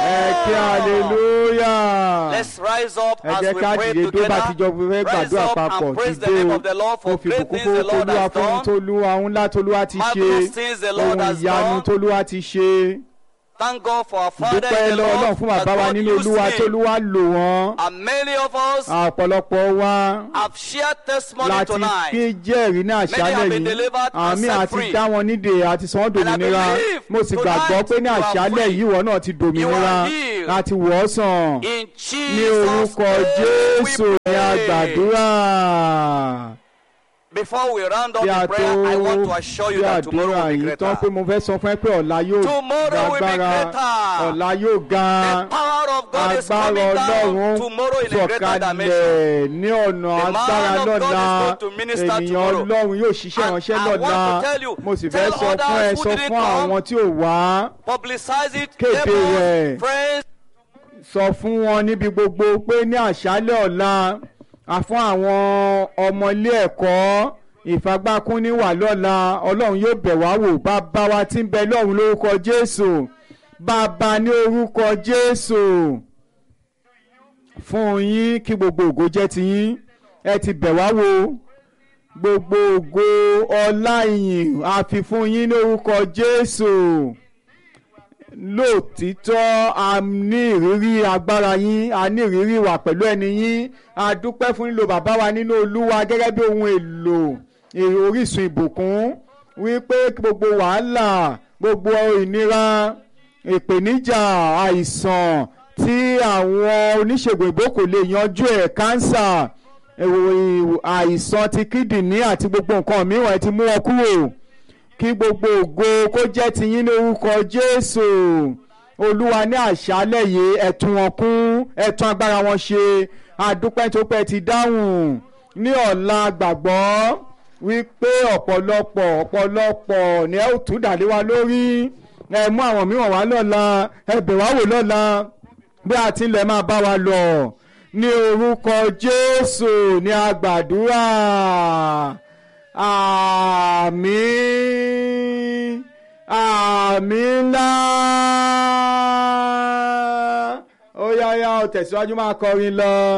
ẹ kí hallelujah. Let's rise up ẹ as jẹ́ we ká pray dìde tó bá ti jọ together. fẹ́ Rise gbàdúrà up papọ̀ and praise the dìde name o of the Lord mo for fi great bùkún things fún the Lord tolúwa has fún ohun done. tolúwa ohun ńlá tolúwa ti ṣe Marvelous things the Lord ohun has ìyanu done. tolúwa ti ṣe Thank God for our Father dúpẹ́ in the lọ́wọ́ náà Lord fún that bàbá wa God nínú used olúwa him. tolúwa lò wọ́n And many of us ọ̀pọ̀lọpọ̀ wa have shared testimony láti tonight. pín jẹ́rìí ní àṣálẹ̀ have been yìí delivered and àmì set àti free. dá wọn nídè àti sọ wọ́n And I dòmìnira believe mo sì gbàgbọ́ tonight pé ní you are àṣálẹ̀ free. yìí ìwọ náà ti dòmìnira healed. láti wọ̀ ọ́ sàn In ní Jesus' orúkọ name jésù we ní pray. àgbàdúrà. Before we round up bí a the tó prayer, I want to assure you bí that tomorrow àdúrà will be yìí tán pé greater. mo fẹ́ sọ fún ẹ pé ọ̀la yóò Tomorrow will be lágbára greater. ọ̀la yóò ga The power of God is agbára coming ọlọ́run down tomorrow in a greater dimension. sọ̀kalẹ̀ ní ọ̀nà The man agbára of God is lọ́la going to minister ènìyàn tomorrow. ọlọ́run yóò ṣiṣẹ́ And ìránṣẹ́ I want lọ́la to tell you, mo sì fẹ́ tell sọ fún ẹ others who sọ didn't fún come. àwọn tí ò wá Publicize it. Kéde neighbors, rẹ̀. friends, sọ fún wọn níbi gbogbo pé ní àṣálẹ̀ ọ̀la a fún àwọn ọmọ ilé ẹ̀kọ́ ìfagbákúnní wà lọ́la ọlọ́run yóò bẹ̀ wá wò bàbá wa tí ń bẹ lọ́run lórúkọ jésù bàbá ní orúkọ jésù fún yín kí gbogbo ògo jẹ́ ti yín ẹ ti bẹ̀ wá wò gbogbo ògo ọlá ìyìn a fi fún yín ní orúkọ jésù lóòtítọ́ a ní ìrírí agbára yín a ní ìrírí wà pẹ̀lú ẹni yín a dúpẹ́ fún lílo bàbá wa nínú olúwa gẹ́gẹ́ bí ohun èlò èrò orísun ìbùkún wípé gbogbo wàhálà gbogbo ìnira ìpèníjà àìsàn tí àwọn oníṣègùn ìbò kò lè yanjú ẹ̀ kánsà èrò- àìsàn ti kídìní àti gbogbo nǹkan mìíràn ẹ ti mú wọn kúrò kí gbogbo ògo kó jẹ́ tiyín ní orúkọ jésù olúwa ní àṣálẹ̀ yìí ẹ̀tún wọn kún ẹ̀tún agbára wọn ṣe àdúpẹ́ tó pẹ́ ti dáhùn ní ọ̀la gbàgbọ́ wípé ọ̀pọ̀lọpọ̀ ọ̀pọ̀lọpọ̀ ní ẹ ó tún dàlé wa lórí ẹ mú àwọn mìíràn wá lọ́la ẹ bẹ̀ wá wò lọ́la bí a ti ń lọ ẹ máa bá wa lọ ní orúkọ jésù ní agbàdúrà àmín àmín ńlá ó yá yá ó tẹ̀síwájú máa kọrin lọ.